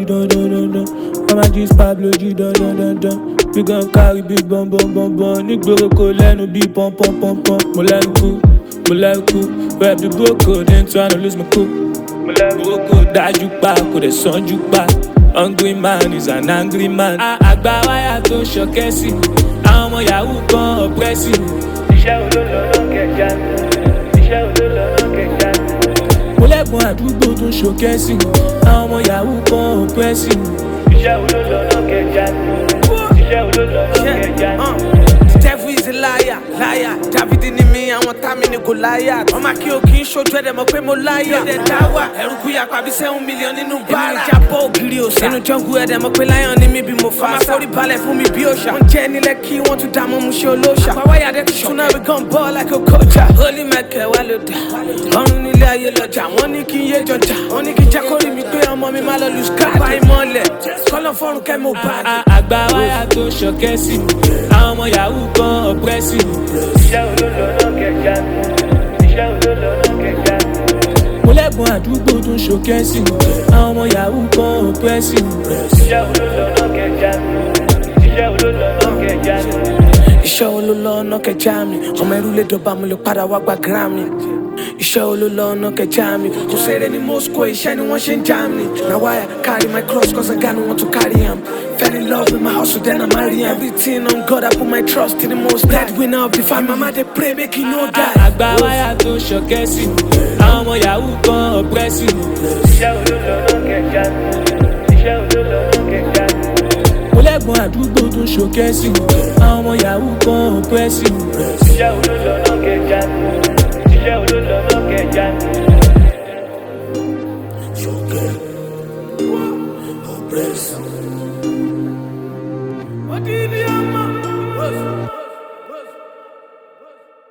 jí dandan dandan. Mama jí Pablo jí dandan dandan. We gon carry big bum bum bum bum. Nígboro kò lẹ́nu bí pọ́n pọ́n pọ́n pọ́n. Mo lẹ́nu kú, mo lẹ́nu kú. Rap the boko, then tryna lose my cool. Mo lẹ́nu boko dájú pa, kò dẹ̀ sanjú pa. Hungry man is an angry man. A- Àgbà wáyà tó ń ṣọkẹ́ sí. Àwọn ọmọ yahoo kan ọ̀pẹ́sì. Iṣẹ́ olólọ́lọ́ kẹjà. Iṣẹ́ olólọ́lọ́ kẹjà. Mo lẹ́gbọ̀n àdúgbò tó ń ṣọkẹ́ sí. Àwọn ọmọ yahoo kan ọ̀pẹ́sì. Iṣẹ́ olólọ́lọ́ kẹjà. Iṣẹ́ olólọ́lọ́ kẹjà. devil is a liar liar david ni mi àwọn tá mi ni goliath ọmọ kí o kì í ṣojú ẹ̀dẹ̀ mọ̀ pé mo láyà ẹ̀dẹ̀ dáwà ẹ̀rù kú yàpá bí seven million nínú bára èmi ìjà bọ́ ògiri òsà nínú jungle ẹ̀dẹ̀ mọ̀ pé lion ni mi bí mo fa ọmọ forí balẹ̀ fún mi bí òòṣà wọ́n jẹ́ nílẹ̀ kí wọ́n tún dá mọ́ mu ṣe olóòṣà àpáwáyà dẹ́ ti ṣúná we gon ball like a coacher holy michael wà ló dà ọrùn nílé ayé lọ́jà wọ́n ní kí n yé jọjà wọ́n ní kí n jẹ́ kórìí mi pé ọmọ mi má lọ lù sky bá ìmọ̀lẹ̀ kọ́lọ́ fọ́run kẹ́ mo bá a. A- Àgbà wáyà tó ń ṣọkẹ́ sí. Àwọn ọmọ yahoo kan ọ̀pẹ́sì. Iṣẹ́ olólọ́lọ́ kẹjà. Iṣẹ́ olólọ́lọ́ kẹjà. Mo lẹ́gbọ̀n àdúgbò tó ń ṣọkẹ́ sí. Àwọn ọmọ yahoo kan ọ̀pẹ́sì. Iṣẹ́ olólọ́lọ́ kẹjà. Iṣẹ́ olólọ́lọ́ kẹjà. iṣẹ́ wo ló lọ ọ̀nà kẹjá mi ọmọ ẹrú lè dọ̀bà mo lè padà wá gba grammy iṣẹ́ wo ló lọ ọ̀nà kẹjá mi kò sẹ́rẹ̀ ní moscow iṣẹ́ ni wọ́n ṣe ń já mi na why I carry my cross cause I got no one to carry am fell in love with my hustle then I marry am everything on God I put my trust in the most dead winner of the family mama dey pray make he no die. Àgbà wáyà tó ń ṣọkẹ́ sí. Àwọn ọmọ yahoo kan ọ̀pẹ́sì. Iṣẹ́ olólọ́lọ́ kẹjà. Iṣẹ́ olólọ́lọ́ kẹjà. Mo lẹ́gbọ̀n àdúgbò tó ń ṣọkẹ́ sí. Àwọn ọmọ yahoo kan ọ̀pẹ́sì. Iṣẹ́ olólọ́lọ́ kẹjà. Iṣẹ́ olólọ́lọ́ kẹjà. Choque, opressão,